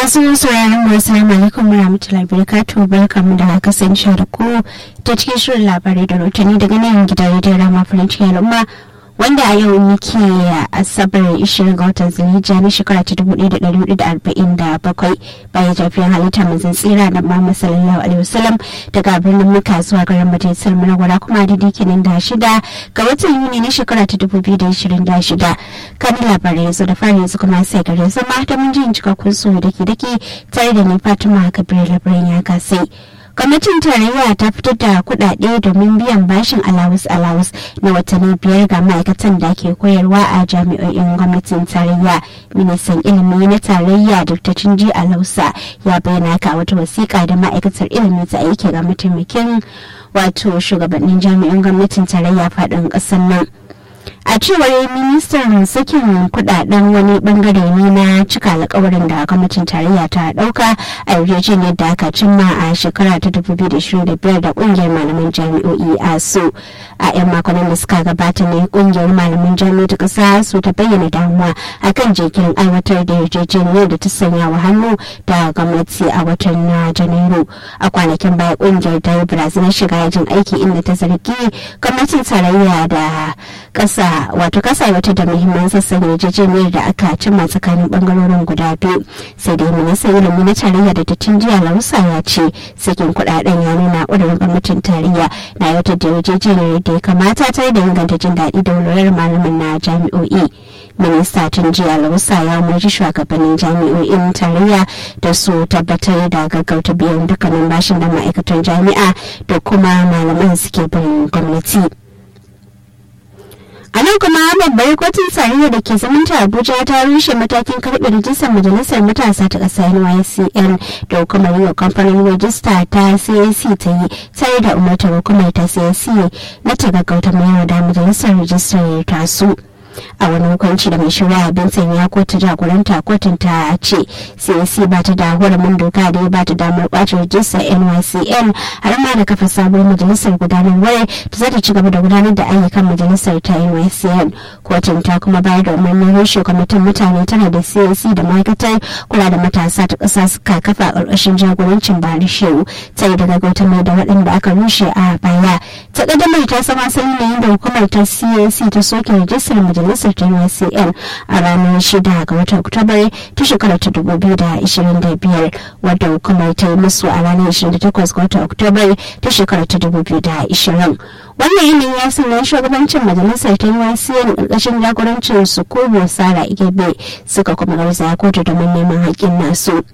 masu sauraron mu assalamu alaikum warahmatullahi wabarakatuh barkamu da kasance da ku ta cikin shirin labarai da rotani daga nan gidan rediyon rama farin cikin al'umma wanda a yau muke asabar 20 ga watan zulhijja na shekara ta 1447 bayan jafiyar halitta manzan tsira da Muhammad sallallahu alaihi wasallam daga birnin muka zuwa garin majalisar munawwara kuma da kenan da shida ga watan yuni na shekara ta 2026 kan labarai yanzu da fara yanzu kuma sai gare zama da mun jin cikakkun su da ke dake tare da ni Fatima Kabir labarin ya kasai. gwamnatin tarayya ta fitar da kudade domin biyan bashin alawus alawus na watanni biyar ga ma'aikatan da ke koyarwa a jami'o'in gwamnatin tarayya ministan ilimi na tarayya dr cinji alausa ya bayyana ka wata wasiƙa da ma'aikatar ilimi ta aiki ga mataimakin wato shugabannin jami'an gwamnatin tarayya faɗin ƙasar nan a cewar ministan sakin kudaden wani bangare ne na cika alkawarin da gwamnatin tarayya ta dauka a yarjejeniyar da aka cimma a shekara ta 2025 da kungiyar malaman jami'o'i a su a 'yan makonnin da suka gabata ne kungiyar malaman jami'o'i ta kasa su ta bayyana damuwa akan jikin aiwatar da yarjejeniyar da ta sanya wa hannu da gwamnati a watan na janairu a kwanakin baya kungiyar ta yi barazanar shiga yajin aiki inda ta zargi gwamnatin tarayya da kasa wato kasa wata da muhimman sassan yarjejeniyar da aka cimma tsakanin bangarorin guda biyu sai dai ministan ilimi na tarayya da dattin jiya lausa ya ce sakin kudaden ya nuna ƙudurin gwamnatin tarayya na yautar da yarjejeniyar da ya kamata tare da inganta jin daɗi da walwalar malamin na jami'o'i minista tun jiya lausa ya umarci shugabannin jami'o'in tarayya da su tabbatar da gaggauta biyan dukkanin bashin da ma'aikatan jami'a da kuma malaman suke bin gwamnati. a nan kuma babbar kotun tarayya da ke zamanta abuja ta rushe matakin karɓe rijistar majalisar matasa ta ƙasa nycn da hukumar yi wa kamfanin rajista ta cac ta yi tare da umartar hukumar ta cac na ta gaggauta mayar da majalisar rijistar tasu. a wani hukunci da mai shari'a benson ya kotu jagoranta kotun ta ce cac ba ta da hurumin doka da ya ba ta damar kwace rajistar nycn har ma da kafa sabuwar majalisar gudanarwar da za ta ci gaba da gudanar da ayyukan majalisar ta nycn kotun ta kuma bayar da umarnin rushe kwamitin mutane tana da cac da ma'aikatar kula da matasa ta ƙasa suka kafa a ƙarƙashin jagorancin bari shehu sai daga gauta mai da waɗanda aka rushe a baya ta ƙaddamar ta sama asali ne da hukumar ta cac ta soke rajistar majalisar majalisar ta UCN a ranar 6 ga watan Oktoba ta shekarar ta 2025 wadda hukumar ta yi musu a ranar 28 ga watan Oktoba ta shekarar ta 2020. Wannan yanayi ya sanya shugabancin majalisar ta UCN ƙarƙashin jagorancin su Kubo Sara Igebe suka kuma garzaya kotu domin neman haƙƙin nasu.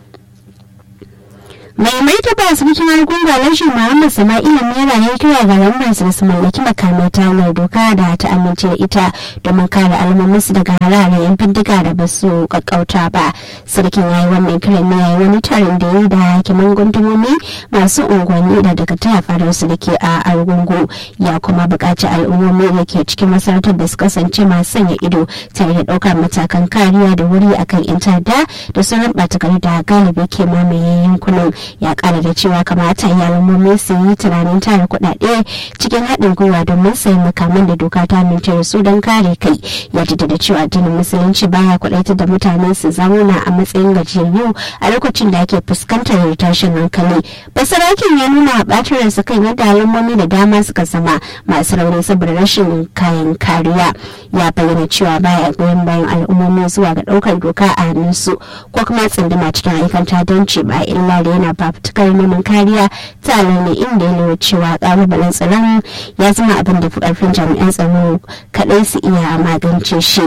mai martaba sarkin argunga lashin muhammad sama'ila naira ya kira ga lambarsa da su mallaki makamai ta hanyar doka da ta amince da ita domin kare al'ummarsu daga harare yan bindiga da ba su kakkauta ba sarkin ya yi wannan kiran ne yayi wani taron da ya yi da hakiman gundumomi masu unguwanni da daga taya fadarsu da ke a argungu ya kuma buƙaci al'ummomi da ke cikin masarautar da su kasance masu sanya ido tare da ɗaukar matakan kariya da wuri akan yan ta'adda da sauran ɓata gari da galibi ke mamaye yankunan ya kara da cewa kamata iyalan su yi tunanin tara kuɗaɗe cikin haɗin gwiwa domin sayan makaman da doka ta amince da su don kare kai ya da cewa addinin musulunci baya kuɗaitar da mutane su zauna a matsayin gajiyayyu a lokacin da ake fuskantar tashin hankali basarakin ya nuna ɓacin ransa kan yadda al'ummomi da dama suka zama masu rauni saboda rashin kayan kariya ya bayyana cewa baya goyon bayan al'ummomi zuwa ga ɗaukar doka a hannunsu ko kuma tsinduma cikin ayyukan tadanci ba illa da yana fafutukar neman kariya ta ne inda ya lura cewa kalubalen tsaron ya zama abin da fi karfin jami'an tsaro kadai su iya magance shi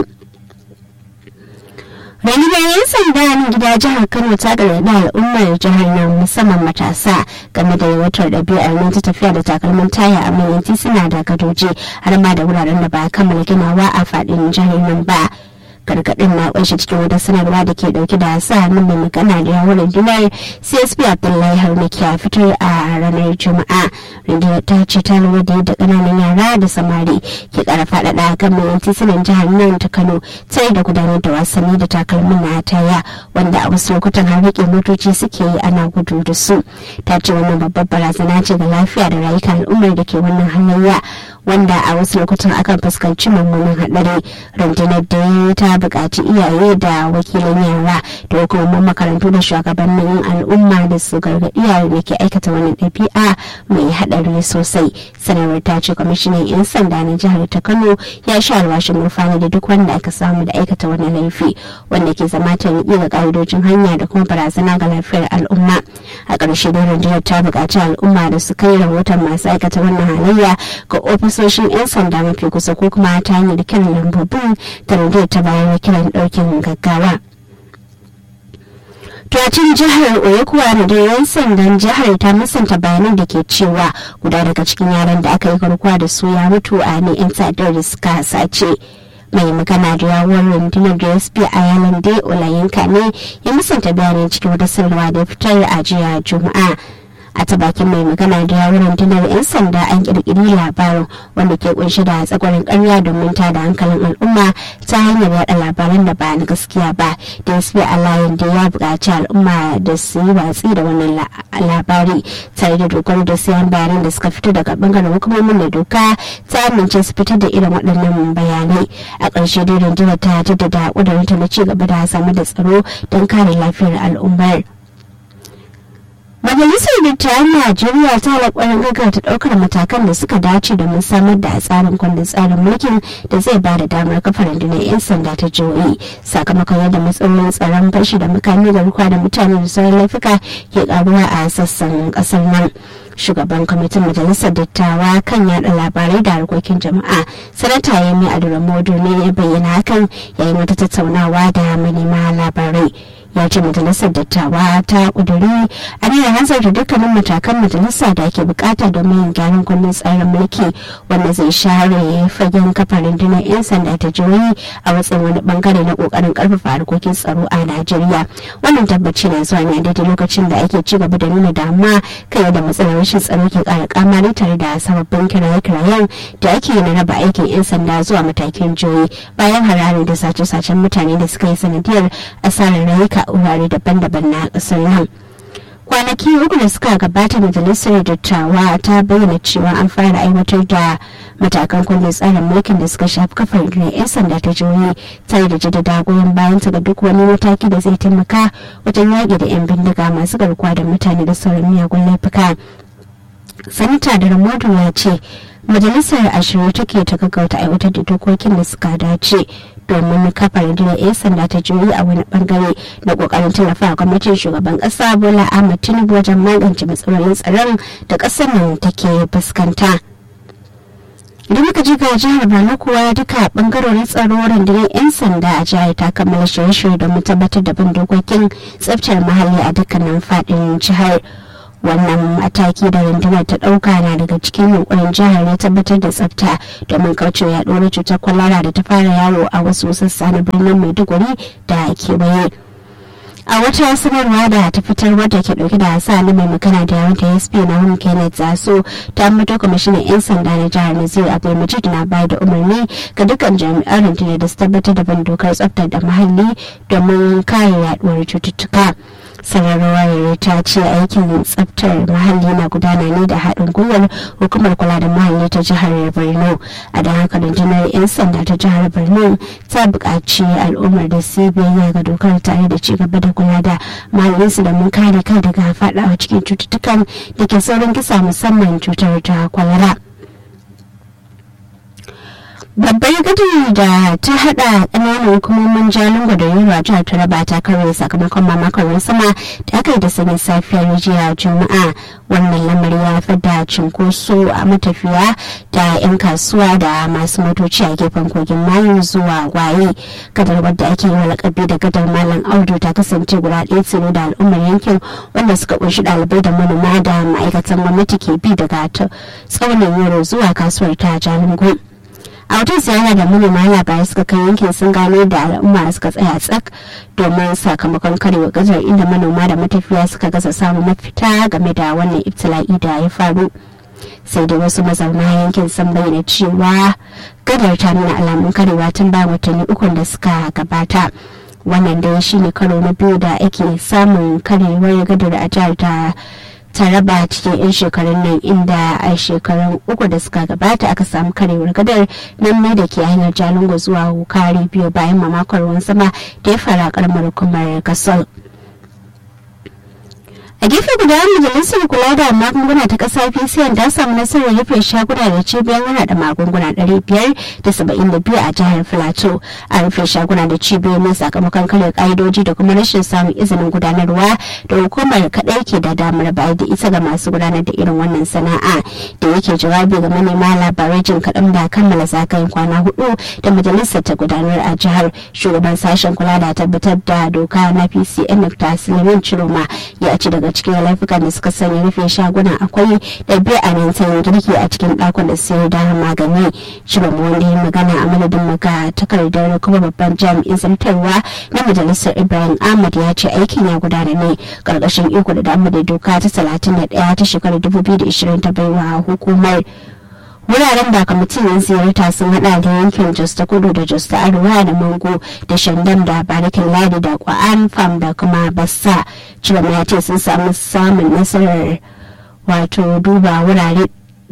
rundunar 'yan sanda na gida jihar kano ta gargaɗi al'ummar jihar nan musamman matasa game da yawatar ɗabi'ar nan ta tafiya da takalmin taya a manyan tituna da gadoji har ma da wuraren da ba a kammala ginawa a faɗin jihar nan ba gargaɗin na kunshi cikin wata sanarwa da ke dauke da sa hannun mai magana da yawon rundunar csp abdullahi harnaki a fitar a ranar juma'a rundunar ta ce ta lura da yadda ƙananan yara da samari ke ƙara faɗaɗa kan mayan titunan jihar nan ta kano tare da gudanar da wasanni da takalmin na taya wanda a wasu lokutan har riƙe motoci suke yi ana gudu da su ta ce wannan babbar barazana ce ga lafiya da rayukan al'ummar da ke wannan halayya wanda a wasu lokutan akan fuskanci mummunan haɗari rundunar da ta buƙaci iyaye da wakilan yara da hukumomin makarantu da shugabannin al'umma da su gargaɗi yaran da ke aikata wani ɗabi'a mai haɗari sosai sanarwar ta ce kwamishinan 'yan sanda na jihar ta kano ya sha alwashin murfani da duk wanda aka samu da aikata wani laifi wanda ke zama ta ga ƙa'idojin hanya da kuma barazana ga lafiyar al'umma a ƙarshe da rundunar ta buƙaci al'umma da su kai rahoton masu aikata wannan halayya ga ofisoshin 'yan sanda mafi kusa ko kuma ta hanyar kiran lambobin da rundunar ta bayar kiran ɗaukin gaggawa. Tuwacin jihar Oyo kuwa da yan sandan jihar ta musanta bayanan da ke cewa guda daga cikin yaran da aka yi garkuwa da su ya mutu a ne 'yan sadar da suka sace. mai magana da yawon rundunar dsp a yanar da olayinka ne ya musanta bayanin cikin wata sanarwa da fitar a jiya juma'a a ta bakin mai magana da yawon rundunar 'yan sanda an kirkiri labarin wanda ke kunshi da tsakwarin karya domin ta da hankalin al'umma ta hanyar yada labaran da ba na gaskiya ba dsp alayin da ya buƙaci al'umma da su yi watsi da wannan labari tare da dogaro da sayan bayanan da suka fito daga bangaren hukumomin da doka ta amince su fitar da irin waɗannan bayanai a ƙarshe dai rundunar ta jaddada ƙudurinta na ci gaba da samar da tsaro don kare lafiyar al'ummar. Majalisar Dattawan Najeriya ta alƙwarin gaggauta ɗaukar matakan da suka dace domin samar da tsarin kundin tsarin mulkin da zai ba da damar kafa rundunar 'yan sanda ta jihohi sakamakon yadda matsalolin tsaron fashi da makami garkuwa da mutane da sauran laifuka ke karuwa a sassan ƙasar nan. shugaban kwamitin majalisar dattawa kan yada labarai da harkokin jama'a sanata yemi aduramodu ne ya bayyana hakan yayin wata tattaunawa da manema labarai ya ce majalisar dattawa ta kuduri a ne hanzarta dukkanin matakan majalisa da ake bukata domin yin gyaran kundin tsarin mulki wanda zai share fagen kafa rundunar 'yan sanda ta jihohi a matsayin wani bangare na kokarin karfafa harkokin tsaro a najeriya wannan tabbaci na zuwa ne daidai lokacin da ake ci gaba da nuna damuwa kan yadda matsalar rashin tsaro ke kara kamari tare da sababbin kiraye-kirayen da ake yi na raba aikin 'yan sanda zuwa matakin jihohi bayan hararin da sace-sacen mutane da suka yi sanadiyar asarar rayuka a wurare daban-daban na kasar nan. kwanaki uku da suka gabata majalisar dattawa ta bayyana cewa an fara aiwatar da matakan kundin tsarin mulkin da suka shafi kafar rundunar 'yan sanda ta jihohi tare da jaddada goyon bayan ta ga duk wani mataki da zai taimaka wajen yaƙi da 'yan bindiga masu garkuwa da mutane da sauran miyagun laifuka sanita da ramodu ya ce majalisar ashirin take ta gaggauta aiwatar da dokokin da suka dace domin kafa rundunar 'yan sanda ta juyi a wani bangare na kokarin tallafa gwamnatin shugaban kasa bola ahmad tinubu wajen magance matsalolin tsaron da kasar nan take fuskanta idan muka ji ga jihar borno kuwa duka bangarorin tsaro rundunar 'yan sanda a jihar ta kammala shirye-shirye domin tabbatar da bin dokokin tsaftar muhalli a dukkanin faɗin jihar wannan mataki da rundunar ta ɗauka na daga cikin yunkurin jihar ne tabbatar da tsafta domin kaucewa yaɗuwar cutar kwalara da ta fara yawo a wasu sassa na birnin maiduguri da kewaye a wata sanarwa da ta fitar wadda ke dauke da sa na mai magana da yawon asp na hun kenneth zaso ta ambato kwamishinan 'yan sanda na jihar nazir abdulmajid na bayar da umarni ga dukkan jami'an rundunar da su tabbatar da bin dokar tsaftar da muhalli domin kare yaduwar cututtuka sanarwar ta ce aikin tsaftar muhalli na gudana ne da haɗin gwiwar hukumar kula da muhalli ta jihar borno a da haka rundunar 'yan sanda ta jihar borno ta buƙaci al'ummar da su biyayya ga dokar tare da ci gaba da kula da muhallinsu da mun kare kai daga faɗawa cikin cututtukan da ke saurin kisa musamman cutar ta kwalara. babbar gadar da ta hada ƙananan hukumomin jalingo da yunwa jihar taraba ta karye sakamakon mamakon ruwan sama da aka yi da sanyin safiyar jiya juma'a wannan lamari ya haifar da cinkoso a matafiya da 'yan kasuwa da masu motoci a gefen kogin mayu zuwa waye gadar wadda ake yi wa lakabi da gadar malam audu ta kasance guda ɗaya tsiro da al'ummar yankin wanda suka kunshi ɗalibai da manoma da ma'aikatan gwamnati ke bi daga tsaunin yaro zuwa kasuwar ta jalingo a wata ziyara da manema labarai suka kai yankin sun gano da al'umma suka tsaya tsak domin sakamakon karewa gazar inda manoma da matafiya suka gasa samun mafita game da wannan ibtila'i da ya faru sai dai wasu mazauna yankin sun bayyana cewa gadar ta nuna alamun karewa tun bayan watanni ukun da suka gabata wannan dai shine karo na biyu da ake samun karewar gadar a jihar ta taraba cikin 'yan shekarun nan inda a shekarun uku da suka gabata aka samu karewar gadar nan mai da ke hanyar jalingo zuwa hukari biyu bayan mamakon ruwan sama da ya fara karamar hukumar gasol a gefe guda majalisar kula da magunguna ta kasa pcn ta samu nasarar rufe shaguna da cibiyar hada magunguna 572 a jihar filato a rufe shaguna da cibiyoyin sakamakon kare ka'idoji da kuma rashin samun izinin gudanarwa da hukumar kadai ke da damar bayar da ita ga masu gudanar da irin wannan sana'a da yake jawabi ga manema labarai jin kaɗan da kammala zagayen kwana hudu da majalisar ta gudanar a jihar shugaban sashen kula da tabbatar da doka na pcn dr suleiman chiroma ya ci daga daga cikin laifukan da suka sanya rufe shaguna akwai ɗabi'a nan sayin girki a cikin ɗakunan sayar da magani shirin wanda ya magana a madadin maka takardar kuma babban jami'in zartarwa na majalisar ibrahim ahmad ya ce aikin ya gudana ne ƙarƙashin iko da damar da doka ta 31 ta shekarar 2020 ta baiwa hukumar wuraren da kwamitin yan ziyarta sun hada da yankin jos ta kudu da jos ta arewa da mango da shandam da barikin ladi da kwa'an fam da kuma bassa cirama ya ce sun samu samun nasarar wato duba wurare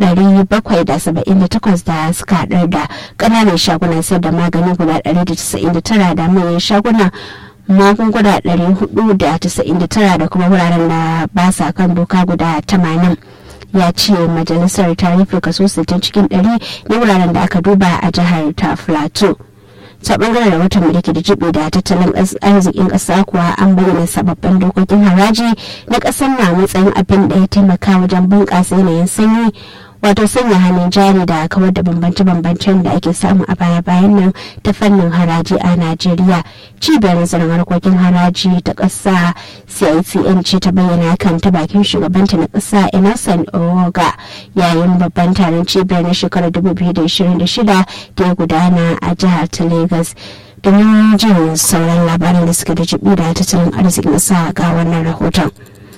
778 da suka haɗar da ƙananan shagunan sayar da magani guda 199 da manyan shaguna magunguna 499 da kuma wuraren da ba sa kan doka guda 80 ya ce majalisar ta rufe kaso 60 cikin 100 na wuraren da aka duba a jihar ta plateau ta bangaren rahoton mulki da jibi da tattalin arzikin ƙasa kuwa an bayyana sababbin dokokin haraji na ƙasar na matsayin abin da ya taimaka wajen bunƙasa yanayin sanyi wato sanya hannun jari da kawar da bambance-bambancen da ake samu a baya-bayan nan ta fannin haraji a najeriya cibiyar nazarin harkokin haraji ta ƙasa cicn ce ta bayyana kan ta bakin shugabanta na ƙasa emerson owoga yayin babban taron cibiyar na shekarar 2026 da ya gudana a jihar ta lagos domin jin sauran labaran da suka da jibi da tattalin arzikin ƙasa ga wannan rahoton.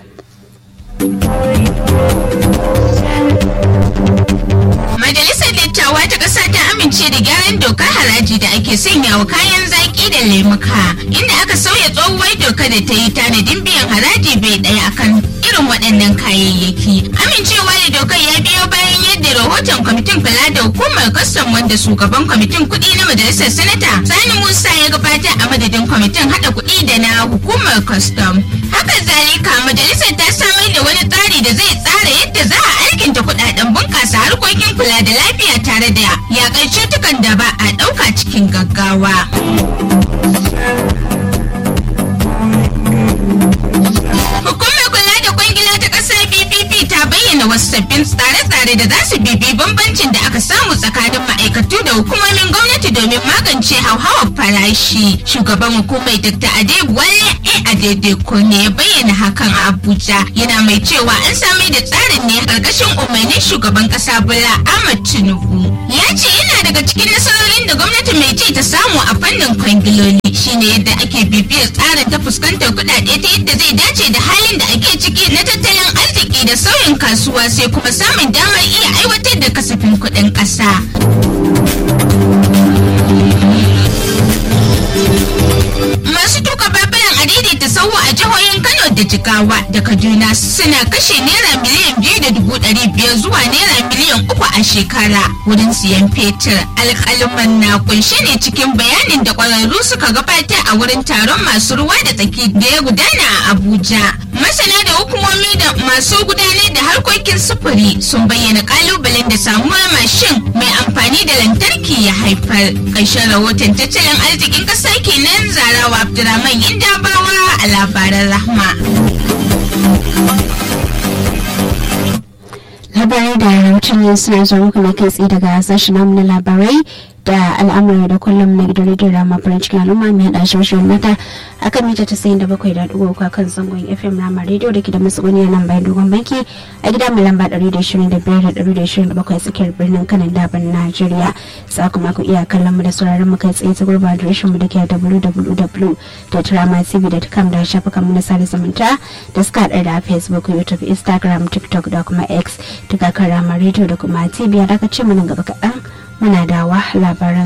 Majalisar Dattawa ta ƙasa ta amince da gyaran dokar haraji da ake sanya wa kayan zaƙi da lemuka inda aka sauya tsohuwar doka da ta yi tanadin biyan haraji bai ɗaya akan irin waɗannan kayayyaki. Amincewa da dokar ya biyo bayan yadda rahoton kwamitin kula da hukumar kwastam wanda shugaban kwamitin kuɗi na majalisar sanata Sani Musa ya gabata a madadin kwamitin haɗa kuɗi da na hukumar kwastam. Haka zalika majalisar ta samar da wani tsari da zai tsara yadda za a alkinta kuɗaɗen bunƙasa harkokin kula da lafiya tare da yaƙar cutukan da ba a ɗauka cikin gaggawa. Hukumar kula da kwangila ta ƙasar BPP ta bayyana wasu sabbin tsare-tsare da za su bibi bambancin da aka samu tsakanin ma'aikatu da hukumomin gwamnati domin magance hauhawar farashi. Shugaban hukumar Dr. Adebuwale A. Adedeko ne ya bayyana hakan a Abuja yana mai cewa an sami da tsarin ne ƙarƙashin umarnin shugaban ƙasa Bola Ahmad Tinubu. Ya ce yana daga cikin nasarorin da gwamnati mai ci ta samu a fannin kwangiloli shine yadda ake bibiyar tsarin ta fuskantar kuɗaɗe ta yadda zai dace da halin da ake ciki na tattalin arziki da sauyin kasuwa sai kuma samun damar iya aiwatar da kasafin kuɗin ƙasa. Masu tuka babaran adidi ta sauwa a jihohin Kano da Jigawa da Kaduna suna kashe naira miliyan biyu da dubu ɗari biyar zuwa naira miliyan uku a shekara wurin siyan fetur. Alƙaluman na kunshe ne cikin bayanin da ƙwararru suka gabatar a wurin taron masu ruwa da tsaki da ya gudana a Abuja. Masana da hukumomi da masu gudanar da harkokin sufuri sun bayyana ƙalubalen da samuwar mashin mai amfani da lantarki ya haifar. Ƙarshen rahoton tattalin arzikin ƙasa kenan zarawa Abdulrahman Indabawa a labaran rahma. labarai da rahoton yin suna zuwa muku na kai tsaye daga sashen namu na labarai da al'amura da kullum na gidan rediyon rama farin cikin al'umma mai haɗa shirin mata a kan mita tasa'in da bakwai da ɗigo uku kan zangon fm rama rediyo da ke da matsuguni a nan bayan dogon banki a gida mai lamba ɗari da ishirin da biyar da ɗari da ishirin da bakwai tsakiyar birnin kanan daban najeriya za kuma ku iya kallon mu da sauraron mu kai tsaye ta gurba adireshin mu da ke www.dramatv.com da shafukan mu na sada zumunta da suka haɗa da facebook youtube instagram tiktok da kuma x daga kan rama rediyo da kuma tv a dakacin mu nan gaba kaɗan muna dawa labaran